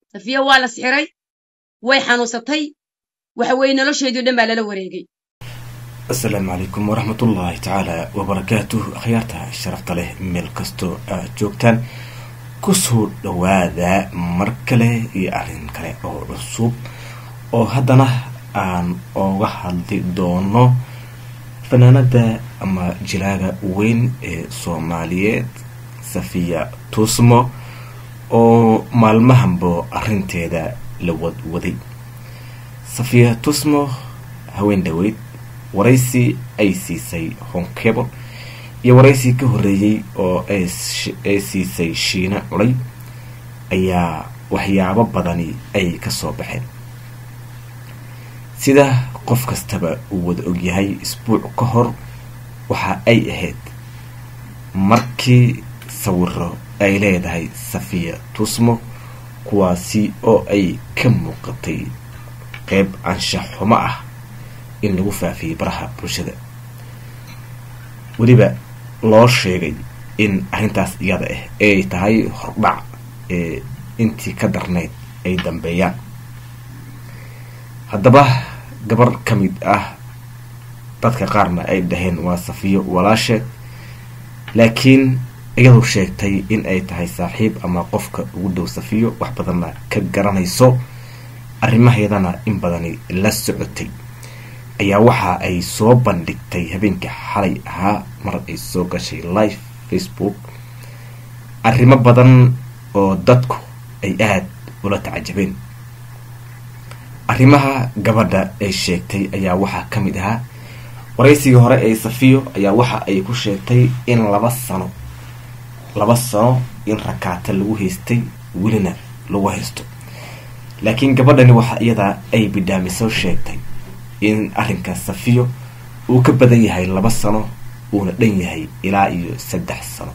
safiya waa la sixiray way xanuunsatay waxa weeye nolosheedii o dhan baa lala wareegay asalaamu calaykum waraxmatullaahi tacaala wabarakaatuh akhyaarta sharafta leh meel kastoo aad joogtaan kusoo dhawaada mar kale iyo arrin kale oo cusub oo haddana aan ooga hadli doono fanaanada ama jilaaga weyn ee soomaaliyeed safiya tusmo oo maalmahanbo arrinteeda la wadwaday safiya tusmo haween dhaweyd waraysi ay siisay honkebo iyo waraysi ka horreeyey oo ay siisay shiina culay ayaa waxyaabo badani ay ka soo baxeen sida qof kastaba uu wada ogyahay isbuuc ka hor waxa ay ahayd markii sawiro ay leedahay safiya tusmo kuwaasi oo ay ka muuqatay qeyb anshax xumo ah in lagu faafiyey baraha bulshada weliba loo sheegay in arrintaas iyada ah ay tahay hordhac ee intii ka darnayd ay dambeeyaan haddaba gabar ka mid ah dadka qaarna ay dhaheen waa safiyo walaasheed laakiin iyadu sheegtay in ay tahay saaxiib ama qofka ugu dhow safiyo wax badanna ka garanayso arrimaheedana in badani la socotay ayaa waxa ay soo bandhigtay habeenkii xalay ahaa mar ay soo gashay live facebook arrimo badan oo dadku ay aada ula tacajabeen arrimaha gabadha ay sheegtay ayaa waxaa ka mid ahaa waraysigii hore ee safiyo ayaa waxa ay ku sheegtay in laba sano laba sano in rakaata lagu haystay welina lagu haysto laakiin gabadhani waxa iyadaa ay bidhaamiso sheegtay in arrinka safiyo uu ka badan yahay laba sano uuna dhan yahay ilaa iyo saddex sano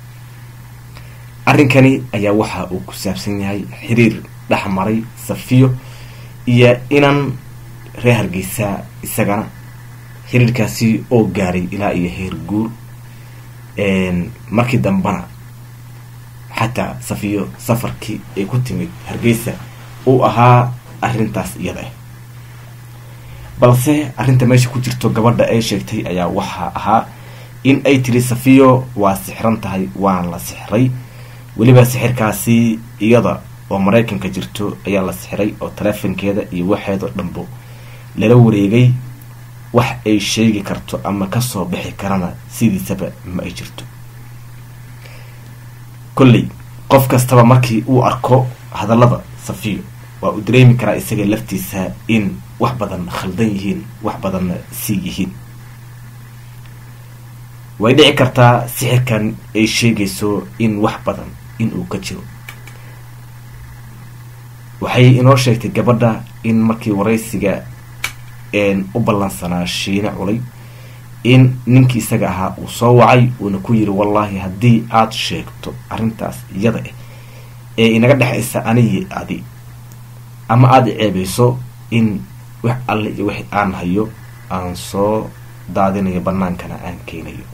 arrinkani ayaa waxa uu ku saabsan yahay xiriir dhex maray safiyo iyo inan reer hargeysa isagana xiriirkaasi oo gaaray ilaa iyo heer guur markii dambena xataa safiyo safarkii ay ku timid hargeysa uu ahaa arrintaas iyada ah balse arrinta meesha ku jirto gabadha ay sheegtay ayaa waxaa ahaa in ay tiri safiyo waa sixran tahay waana la sixray weliba sixirkaasi iyada oo maraykanka jirto ayaa la sixiray oo taleefonkeeda iyo waxeedoo dhanbo lala wareegay wax ay sheegi karto ama kasoo bixi karana sidiisaba ma ay jirto kolley qof kastaba markii uu arko hadallada safiyo waa uu dareemi karaa isaga laftiisa in wax badan khaldan yihiin wax badanna sii yihiin way dhici kartaa sixirkan ay sheegayso in wax badan inuu ka jiro waxay inoo sheegtay gabadha in markii waraysiga u ballansanaa shiine culay in ninkii isaga ahaa uu soo wacay uuna ku yiri wallaahi haddii aada sheegto arrintaas iyada ah ee inaga dhexaysa aniyi adi ama aada ceebayso in wax alle iyo wix aan hayo aan soo daadinayo banaankana aan keenayo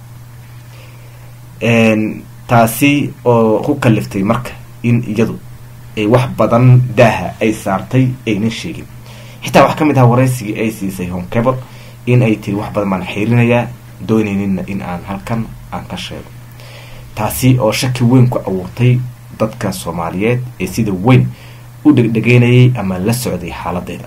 taasi oo ku kaliftay marka in iyadu ay wax badan daaha ay saartay aynan sheegin xitaa wax ka mid aha waraysigii ay siisay honkebor in ay tiri wax badan baan xiirinayaa doonaynina in aan halkan aan ka sheego taasi oo shaki weyn ku abuurtay dadka soomaaliyeed ee sida weyn u dhegdhegeynayay ama la socday xaaladeeda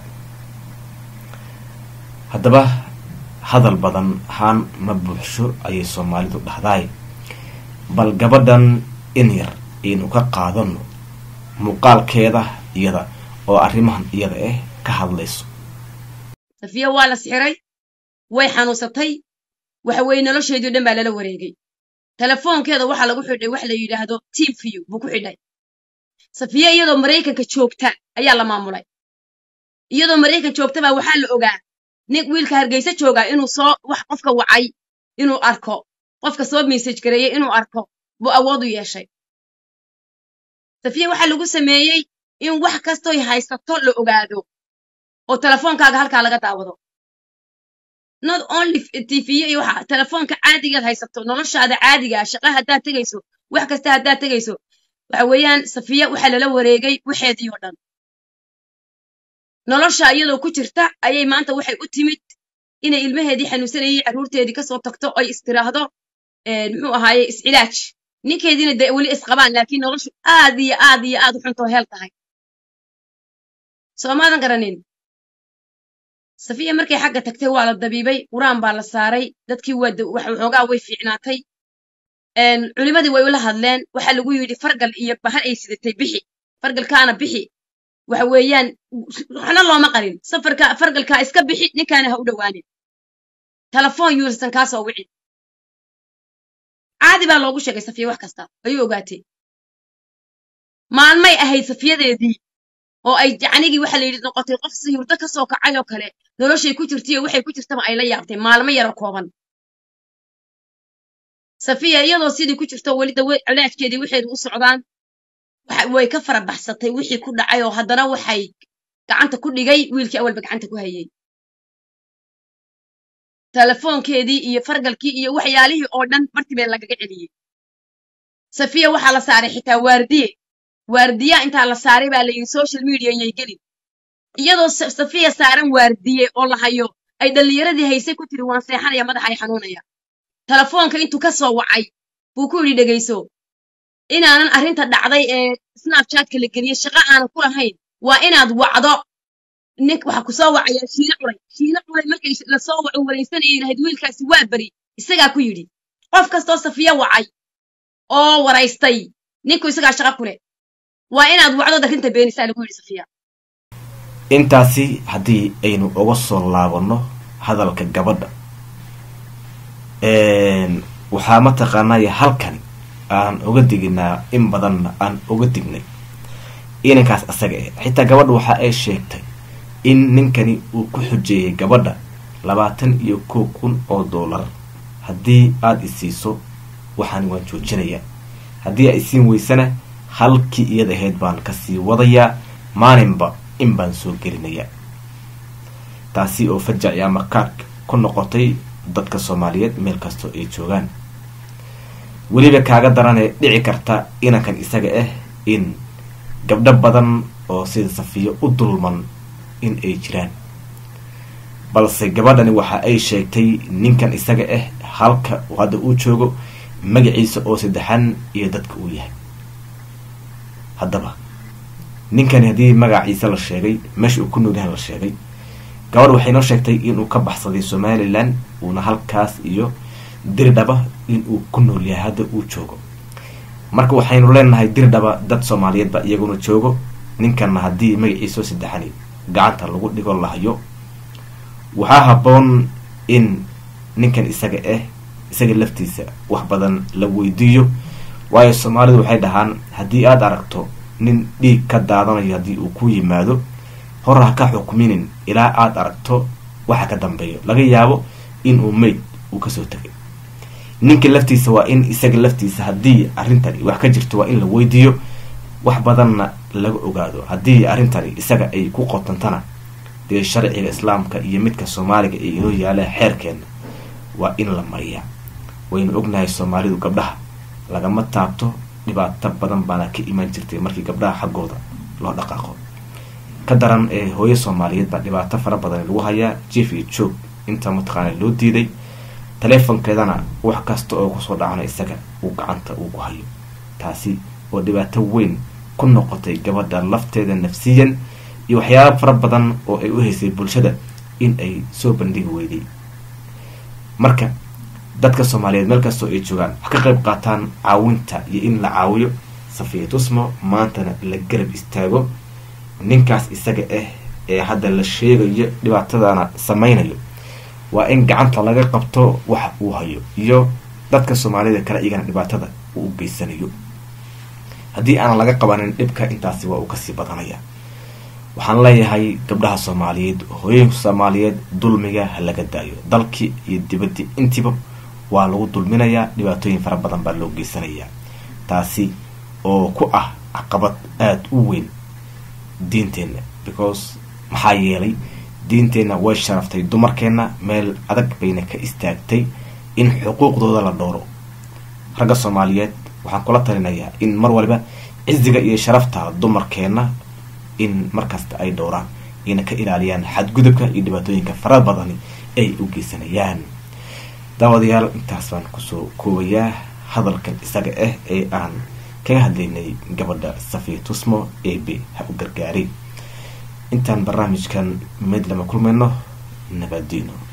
haddaba hadal badan haan ma buuxsho ayay soomaalidu dhahdaay bal gabadhan in yar aynu ka qaadano muuqaalkeeda iyada oo arrimahan iyada ah ka hadlayso safiya waa la sixiray way xanuunsatay waxa weeye nolosheedii o dhan baa lala wareegay telefoonkeeda waxaa lagu xidhay wax la yidhaahdo team view buu ku xidhay safiya iyadoo maraykanka joogta ayaa la maamulay iyadoo maraykan joogta baa waxaa la ogaa nin wiilka hargeysa joogaa inuu soo wax qofka wacay inuu arko qofka soo message gareeyey inuu arko buu awood u yeeshay safiya waxaa lagu sameeyey in wax kastoy haysato la ogaado oo telefoonkaaga halkaa laga daawado not only tv iyo waxa telefoonka caadigaad haysato noloshaada caadigaa shaqa haddaad tegayso wax kasta haddaad tegayso waxa weeyaan safiya waxaa lala wareegay waxeedii oo dhan nolosha iyadoo ku jirta ayay maanta waxay u timid inay ilmaheedii xanuunsanayay carruurteedii kasoo tagto oy istiraahdo muxuu ahaaye iscilaaj ninkeediina dee weli isqabaan laakiin noloshu aad iyo aad iyo aad u xuntoo heel tahay soo maadan garanin safiya markay xagga tagtay waa la dabiibay qur-aan baa la saaray dadkii waxoogaa way fiicnaatay culimadii way ula hadleen waxaa lagu yidhi fargal iyo bahal ay sidatay bixi fargalkaana bixi waxa weeyaan waxna looma qarin safarka fargalkaa iska bixi ninkaana ha u dhowaanin telefoon yuursan kaasoo wicin caadi baa loogu sheegay safiya wax kasta ayuu ogaatay maalmay ahayd safiyadeedii oo ay yacnigii waxa la yidhi noqotay qof sihurdo ka soo kacay oo kale noloshay ku jirtaiyo waxay ku jirtaba ay la yaabtay maalmo yaro kooban safiya iyadoo sidii ku jirto weli dawe cilaajkeedii waxeedu u socdaan way ka fara baxsatay wixii ku dhacay oo haddana waxay gacanta ku dhigay wiilkii awalba gacanta ku hayay telefoonkeedii iyo fargalkii iyo waxyaalihii oo dhan bartibee lagaga celiyey safiya waxaa la saaray xitaa waardiye waardiya intaa la saaray baa la yidhi social media yay gelin iyadoo safiya saaran waardiye oo la hayo ay dhallinyaradii haysay ku tiri waan seexanaya madaxa ay xanuunaya telefoonka intuu ka soo wacay buu ku yidhi dhegayso inaanan arrinta dhacday ee snapchatka la geliyey shaqo aanan ku lahayn waa inaad wacdo nink waxa ku soo wacaya shiine culay shiine culay markay lasoo waco waraysanayay lahayd wiilkaasi waa beri isagaa ku yidhi qof kastoo safiya wacay oo waraystay ninku isagaa shaqo ku leh waa inaad wacdo arrinta beenisaa lagu yidhi safiya intaasi haddii aynu uga soo laabanno hadalka gabadha waxaa mataqaanaya halkani aan uga diginaa in badanna aan uga dignay inankaas asaga ah xitaa gabadha waxa ay sheegtay in ninkani uu ku xujeeyay gabadha labaatan iyo kow kun oo dollar haddii aada isiiso waxaan waan joojinayaa haddii ay isiin weysana halkii iyada ahayd baan kasii wadayaa maalinba in baan soo gelinayaa taasi oo fajaci ama kaark ku noqotay dadka soomaaliyeed meel kastoo ay joogaan weliba kaaga daranee dhici karta inankan isaga ah in gabdho badan oo sida safiyo u dulman in ay jiraan balse gabadhani waxa ay sheegtay ninkan isaga ah halka hadda uu joogo magaciisa oo saddexan iyo dadka uu yahay haddaba ninkani haddii magaciisa la sheegay meesha uu ku nool yahan la sheegay gabadh waxay noo sheegtay inuu ka baxsaday somalilan uuna halkaas iyo dirdhaba inuu ku nool yahay hadda uu joogo marka waxaynu leenahay dirdhaba dad soomaaliyeedba iyaguna joogo ninkanna haddii magaciisao saddexani gacanta lagu dhigo lahayo waxaa habboon in ninkan isaga ah isaga laftiisa wax badan la weydiiyo waayo soomaalidu waxay dhahaan haddii aada aragto nin dhiig ka daadanayo haddii uu ku yimaado hor ha ka xukminin ilaa aada aragto waxa ka dambeeyo laga yaabo inuu mayd uu kasoo tegay ninka laftiisa waa in isaga laftiisa haddii arrintani wax ka jirto waa in la weydiiyo wax badanna laga ogaado haddii arrintani isaga ay ku qotantana dee sharciga islaamka iyo midka soomaaliga ee inoo yaala xeerkeena waa in la mariyaa waynu ognahay soomaalidu gabdhaha lagama taabto dhibaato badan baana ka imaan jirtay markii gabdhaha xaggooda loo dhaqaaqo ka daran ee hooyo soomaaliyeed baa dhibaato fara badan lagu hayaa jief iyo joog inta mataqaana loo diiday taleefonkeedana wax kasta oo kusoo dhacna isaga uu gacanta uu ku hayo taasi oo dhibaato weyn ku noqotay gabadha lafteeda nafsiyan iyo waxyaaba fara badan oo ay u haysay bulshada in ay soo bandhigi weyday marka dadka soomaaliyeed meel kastoo ay joogaan wax ka qayb qaataan caawinta iyo in la caawiyo safiya tusmo maantana la garab istaago ninkaas isaga ah ee hadda la sheegayo dhibaatadana sameynayo waa in gacanta laga qabto waxa uu hayo iyo dadka soomaalida kale iyagana dhibaatada uu u geysanayo haddii aanan laga qabanin dhibka intaasi waa uu kasii badanaya waxaan leeyahay gabdhaha soomaaliyeed hooyooyinka soomaaliyeed dulmiga ha laga daayo dalkii iyo dibaddii intiiba waa lagu dulminayaa dhibaatooyin fara badan baa loo geysanayaa taasi oo ku ah caqabad aada u weyn diinteenna because maxaa yeelay diinteenna way sharaftay dumarkeenna meel adag bayna ka istaagtay in xuquuqdooda la dhowro ragga soomaaliyeed waxaan kula talinayaa in mar waliba ciziga iyo sharafta dumarkeena in markasta ay dhowraan ayna ka ilaaliyaan xadgudubka iyo dhibaatooyinka fara badani ay u geysanayaan daawadayaal intaas baan kusoo koobayaa hadalkan isaga ah ee aan kaga hadlaynay gabadha safiya tusmo ebe ha u gargaari intaan barnaamijkan mid lama kulmayno nabadiino